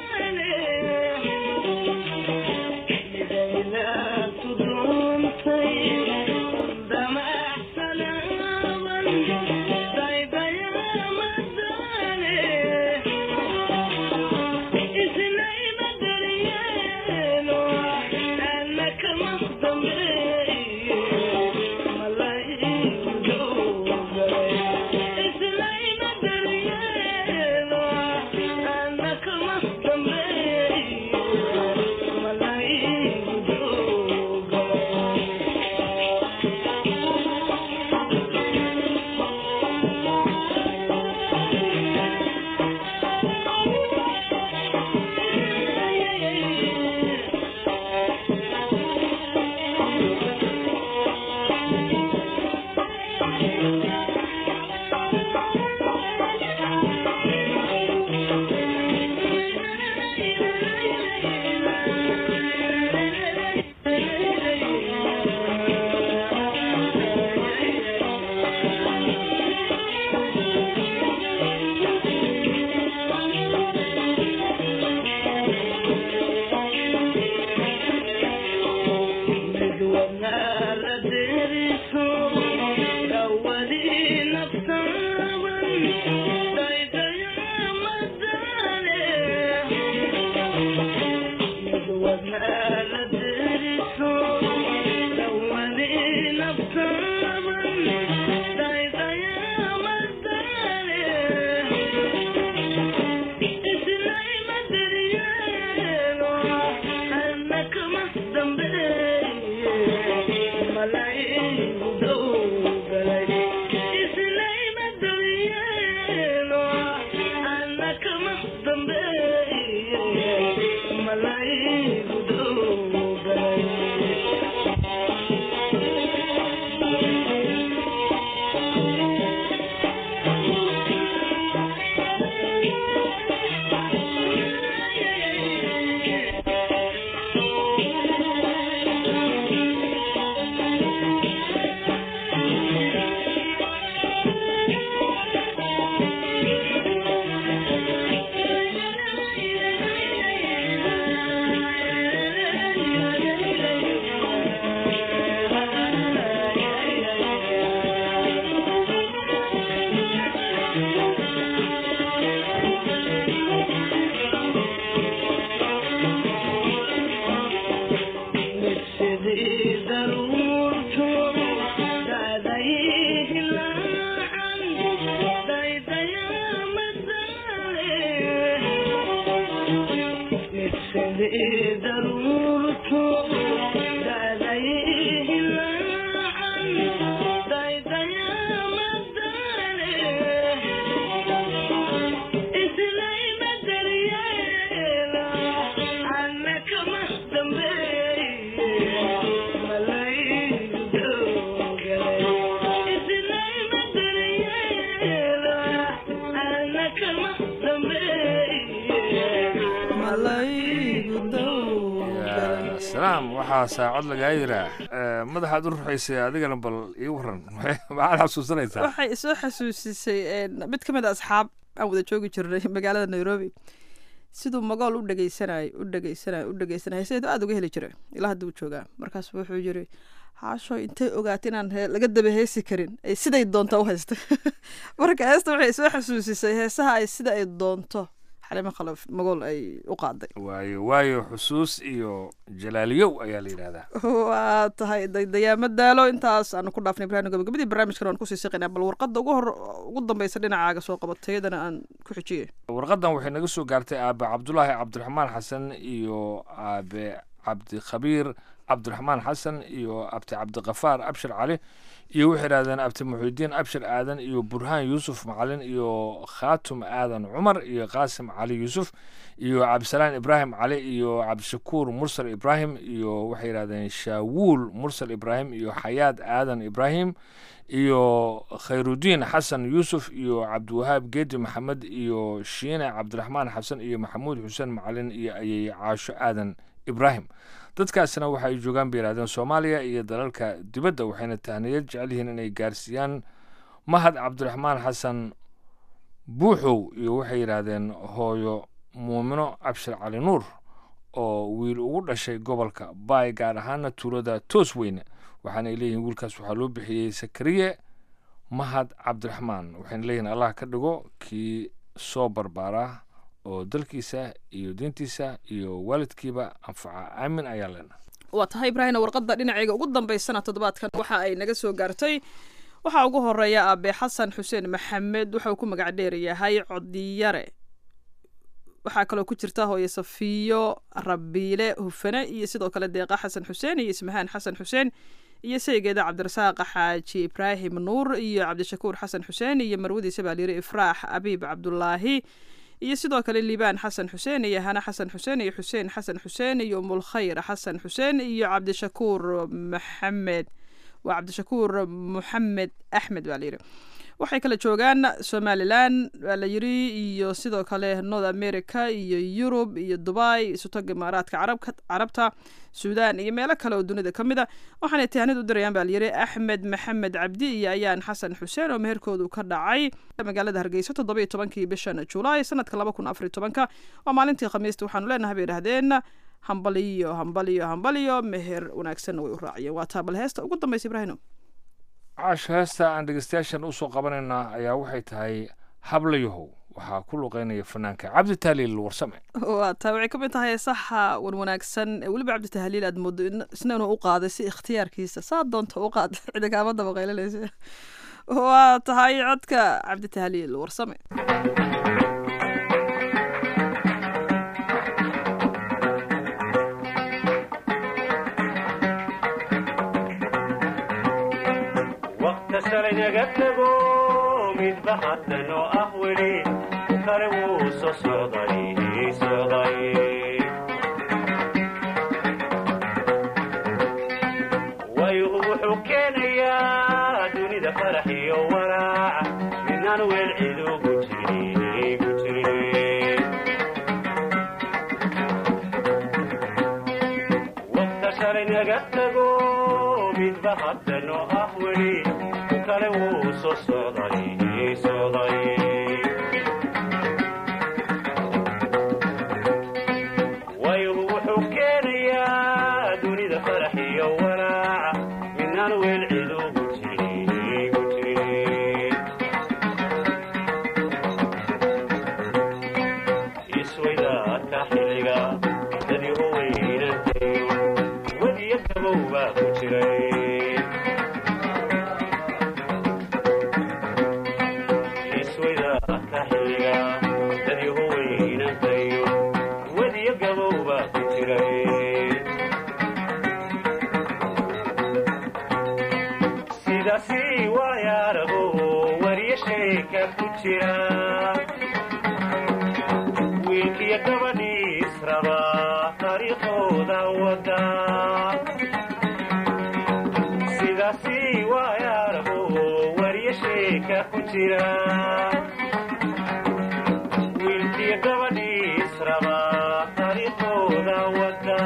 salaam waxaa saacad lagaa yiraa madaxaad u ruxaysay adigana bal ii waran maxaad xasuusanaysaa
waxay isoo xasuusisay mid ka mid a asxaab aan wada joogi jirnay magaalada nairobi siduu magool u dhegeysanay u dhegeysanay u dhegeysanay heeseedu aada uga heli jiray ilaa hadda uu joogaa markaas wuxuu yiri haasho intay ogaatay inaan laga daba heesi karin ay siday doonta u haysta marka heesta waxay soo xasuusisay heesaha ay sida ay doonto xalimo khalaf magool ay u qaaday
waayo waayo xusuus iyo jalaaliyow ayaa la yidhahdaa
waa tahay daydayaama daalo intaas aanu ku dhaafnay ibrahim gabagabadii barnaamijkan waan kusii siqaynaa bal warqadda ugu hor ugu dambeysa dhinacaaga soo qabatay iyadana aan ku xijiyay
warqadan waxay naga soo gaartay aabe cabdulaahi cabdiraxmaan xasan iyo aabe cabdikhabiir cabdiraxmaan xasan iyo abti cabdikafaar abshir cali iyo waxay idhahdeen abti muxidiin abshir aadan iyo burhaan yuusuf macalin iyo khaatum aadan cumar iyo qaasim cali yuusuf iyo cabdisalaan ibraahim cali iyo cabdishakuur mursal ibraahim iyo waxay yidhahdeen shaawuul mursal ibraahim iyo xayaad aadan ibraahim iyo khayrudiin xasan yuusuf iyo cabdiwahaab geedi maxamed iyo shiine cabdiraxmaan xasan iyo maxamuud xuseen macalin iyo ayay caasho aadan ibraahim dadkaasina waxa ay joogaan bay yidhahdeen soomaaliya iyo dalalka dibadda waxayna tahniyad jecel yihiin inay gaarsiiyaan mahad cabdiraxmaan xasan buuxow iyo waxay yidhaahdeen hooyo muumino cabshir cali nuur oo wiil ugu dhashay gobolka baay gaar ahaana tuulada toos weyne waxaana ay leeyihiin wiilkaas waxaa loo bixiyey sakariye mahad cabdiraxmaan waxayna leeyihiin allah ka dhigo kii soo barbaara oo dalkiisa iyo diintiisa iyo waalidkiiba anfaca aamin ayaa leena
waa tahay ibraahimna warqadda dhinacayga ugu dambeysana toddobaadkan waxa ay naga soo gaartay waxaa ugu horeeya aabe xasan xuseen maxamed waxa uu ku magac dheer yahay codiyare waxaa kaloo ku jirta hooye safiyo rabiile hufane iyo sidoo kale deeqa xasan xuseen iyo ismahaan xasan xuseen iyo saygeeda cabdirasaaq xaaji ibraahim nuur iyo cabdishakuur xasan xuseen iyo marwadiisa baalyiri ifraax abiib cabdulaahi iyo sidoo kale liibaan xasan xuseen iyo hana xasan xuseen iyo xuseen xasan xuseen iyo umulkhayr xasan xuseen iyo cabdishakuur maxamed waa cabdishakuur moxamed axmed baa layidhi waxay kala joogaan somalilan waa la yiri iyo sidoo kale north america iyo yurub iyo dubai isutag imaaraadka carabka carabta suudan iyo meelo kale oo dunida ka mid a waxaanay tahnid u dirayaan baa layiri axmed maxamed cabdi iyo ayaan xasan xuseen oo meherkoodu ka dhacay magaalada hargeysa toddoba iyo tobankii bishan julaay sanadka laba kun afariy tobanka waa maalintii khamiista waxaanu leenahay bay idhahdeen hambaliyo hambaliyo hambaliyo meher wanaagsanna way u raaciyeen waa taabal heesta ugu dambaysa ibraahino
caash heesta aan dhegeystayaashan usoo qabanaynaa ayaa waxay tahay hablayahow waxaa ku luqeynaya fanaanka cabdi tahliil warsame
waa taa waxay ka mid tahay heesaha wan wanaagsan ee weliba cabdi tahliil aad moodo isna inuu u qaaday si ikhtiyaarkiisa saa doonta u qaada cidi kaama daba qaylanaysa waa tahay codka cabdi tahliil warsame
naga tago midba haddanoo ah weli kale wuu soo socday socday waygu wuxuu keenayaa dunida farax iyo walaaca midnaan weel cid ugu jiri gu jirin waqta shalay naga tago midba haddanoo ah weli kale wuu soo socday socday waygu wuxuu keenayaa dunida farax iyo walaaca midnaan weel cid ugu jiri gu jirin iswaydaadka xilliga dadii u weynantayo wadiyo gabow baa ku jiray iswaydaadka xilliga dadii u weynantayo wadiyo gabow baa ku jiray sheeka ku jira wiilkiyo gabadhii israba dariiqooda wada sidaasi waayaarago wariyo sheeka ku jira wiilkiyo gabadhii israba dariiqooda wada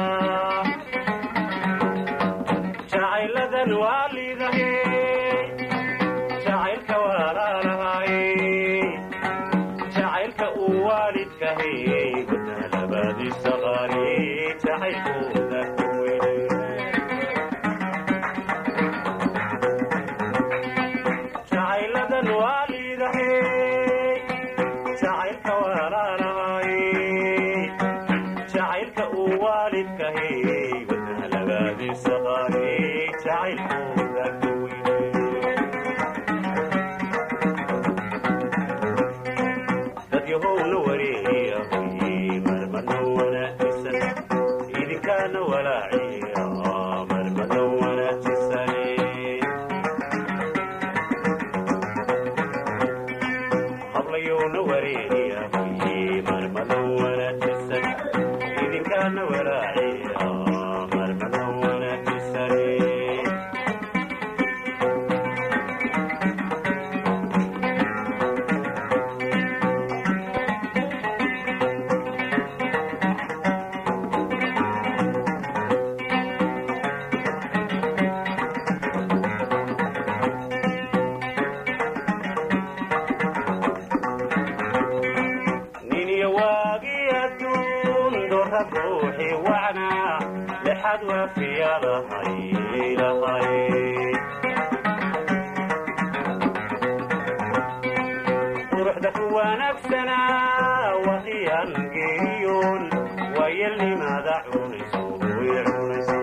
jacayladan waa liidahe jacaylka walaalahay jacaylka uu waalidkahay wadna labadiisa qaali jacaylkooda ku weyne jacayladan waa liidahe jacaylka walaalahay jacaylka uu waalidkahay wadna labadiisa qaali jacaylkooda ku weyne dadyahowna wareeyahay marmana wanaajisan idinkaana walaaciya marmana wanaajisane hablayowna wareeyahay marmana wanaajisan idinkaana walaaciya marmana wanaajisane niniyo waagii adduun doorra ruuxi wacna lexad waafiya lahay lahay quruxda ku wanaagsanaa waqiyan geeriyoon waayelnimaada cunayso way cunayso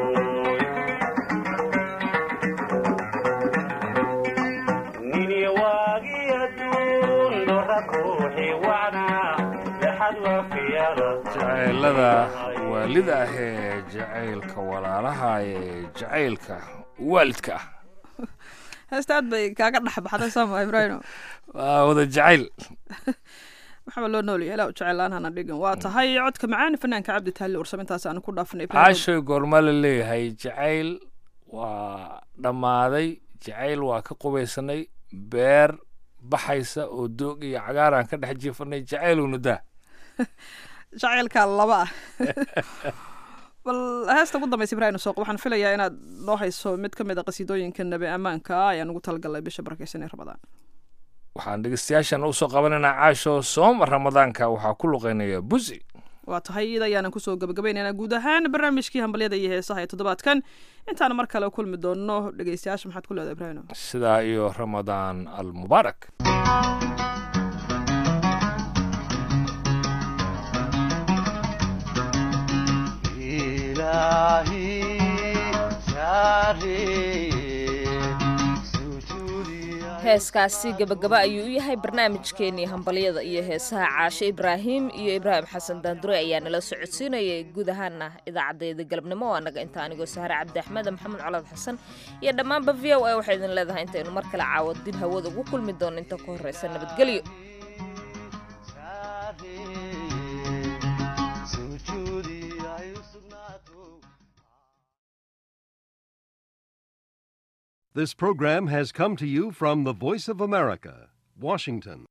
niniyo waagii adduun doorra ruuxi wacna lexad waafiya lahay
jacaylada waalida ah ee jacaylka walaalaha ee jacaylka waalidka ah
heesta aad bay kaaga dhex baxday sooma ibraahimo
waa wada jacayl
maxaa loo noolyahay ilaa u jeclaan hana dhigin waa tahay codka macaan fanaanka cabdi taali ursam intaas aanu ku dhaafnay Ibraahim.
caashoy goormaa la leeyahay jacayl waa dhammaaday jacayl waa ka qubaysanay beer baxaysa oo doog iyo cagaaraan ka dhex jiifanay jacaylowna daa
jacaylka laba ah bal heesta ugu dambaysa ibraahim sooq waxaan filayaa inaad noo hayso mid ka mid a qasiidooyinka nabi ammaanka ah ayaan ugu talagalnay bisha barakeysan ee ramadaan
waxaan dhegeystayaashan usoo qabanaynaa caasho sooma ramadaanka waxaa ku luqeynaya busi
waa tahay iyada ayaanan kusoo gabagabaynaynaa guud ahaan barnaamijkii hambalyada iyo heesaha ee toddobaadkan intaan mar kale kulmi doonno dhegeystayaasha maxaad ku leedahay ibraahim
sidaa iyo ramadaan almubaarak
heeskaasi gabagaba ayuu u yahay barnaamijkeenii hambalyada iyo heesaha caashe ibraahim iyo ibraahim xasan daandure ayaa nala socodsiinayay guud ahaana idaacadeeda galabnimo oo annaga inta anigoo sahre cabdi axmed maxamed colaad xasan iyo dhammaanba v o a waxay idin leedahay intaynu mar kale caawad dib hawada ugu kulmi doono inta ku horreysa nabadgelyo
This program has come to you from the Voice of America, Washington.